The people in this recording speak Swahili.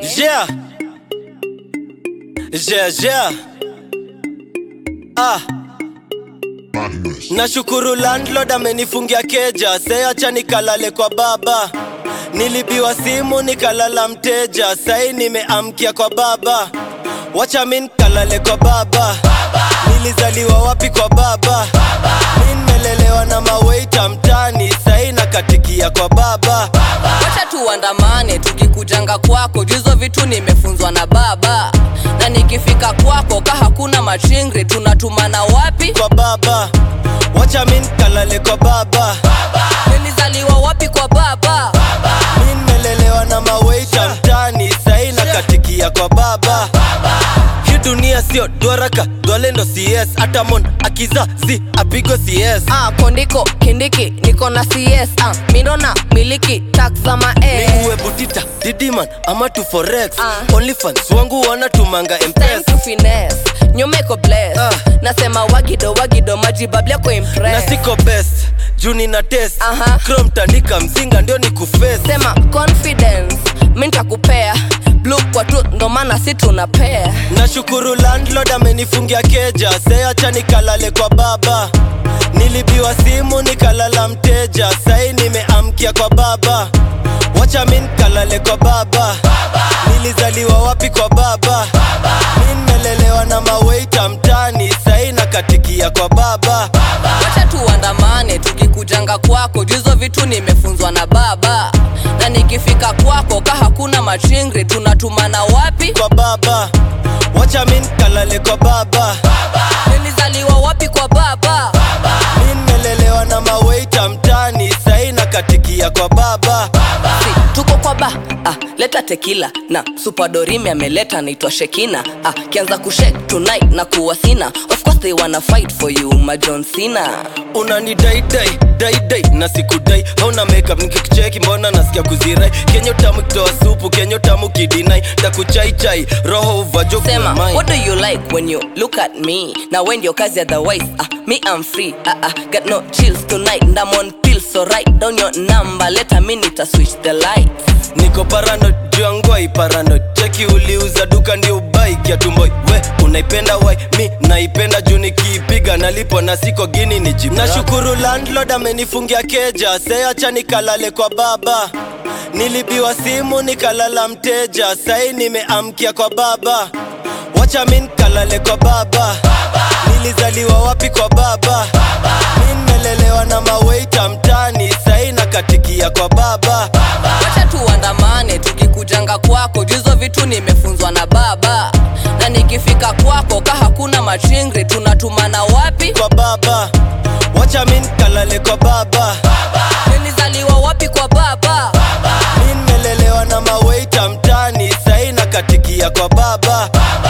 Yeah. Yeah, yeah. Ah. Nashukuru landlord amenifungia keja, seacha nikalale kwa baba. Nilibiwa simu nikalala mteja, sai nimeamkia kwa baba. Wacha min kalale kwa baba. Nilizaliwa wapi kwa baba? Mi nimelelewa na maweita mtani, sai nakatikia kwa baba. wacha tuandamane tukikujanga kwako juzo vitu nimefunzwa na baba na nikifika kwako ka hakuna machingri tunatumana wapi Kwa baba. Wacha min kalale kwa baba. nilizaliwa wapi kwa baba Mi nimelelewa na maweita mtani, sai nakatikia kwa baba. Hii dunia sio dwaraka, dwalendo CS, hata mon akizazi apigwe CS. ah, kondiko kindiki niko na cs ah, mindona miliki tax za Ni mae uwe butita, didiman ama tu forex. Ah. Onlyfans wangu wanatumanga time mpesa. to finesse nyumeko bless Ah. nasema wagido wagido majibablia kwa Na impress siko best, juu nina test. Aha. Chrome tandika mzinga ndio ni kuface. sema confidence mi ntakupea blue kwa tu ndo maana si tunapea Nashukuru landlord amenifungia keja, seacha nikalale kwa baba. Nilibiwa simu nikalala mteja, sai nimeamkia kwa baba. Wacha min kalale kwa baba. Nilizaliwa wapi kwa baba? Mi nimelelewa na maweita mtani, sai nakatikia kwa baba. wacha tuandamane tukikujanga kwako juzo vitu nimefunzwa na baba na nikifika kwako ka hakuna machingri tunatumana wapi Kwa baba. Wacha min kalale kwa baba. nilizaliwa wapi kwa baba Mi nimelelewa na maweita mtani, sai nakatikia kwa baba. si, tuko kwa ba ah, leta tekila na supadorimi ameleta naitwa shekina ah, kianza kushek tonight na kuwa sina of course they wanna fight for you majon sina unani dai dai dai dai na sikudai hauna makeup nikikucheki mbona nasikia kuzirai kenyo tamu kitoa supu kenyo tamu kidinai takuchaichai roho uvajo sema kumai what do you like when you look at me na when your kazi otherwise ah, me i'm free ah, ah, got no chills tonight and i'm on pills so write down your number let a minute I switch the lights niko parano juangwai parano cheki uliuza duka ndio ubai kiatumboi we unaipenda wai mi naipenda juu nikiipiga nalipo na siko gini ni jibu nashukuru landlord amenifungia keja seacha nikalale kwa baba nilibiwa simu nikalala mteja sai nimeamkia kwa baba wacha min kalale kwa baba nilizaliwa wapi kwa baba mi nimelelewa na maweita mtani sai nakatikia kwa baba wacha tuandamane tukikujanga kwako juzo vitu nimefunzwa na baba na nikifika kwako ka hakuna machingri tunatumana wapi kwa baba wacha min kalale kwa baba nilizaliwa wapi kwa baba mi nimelelewa na maweita mtani sai nakatikia kwa baba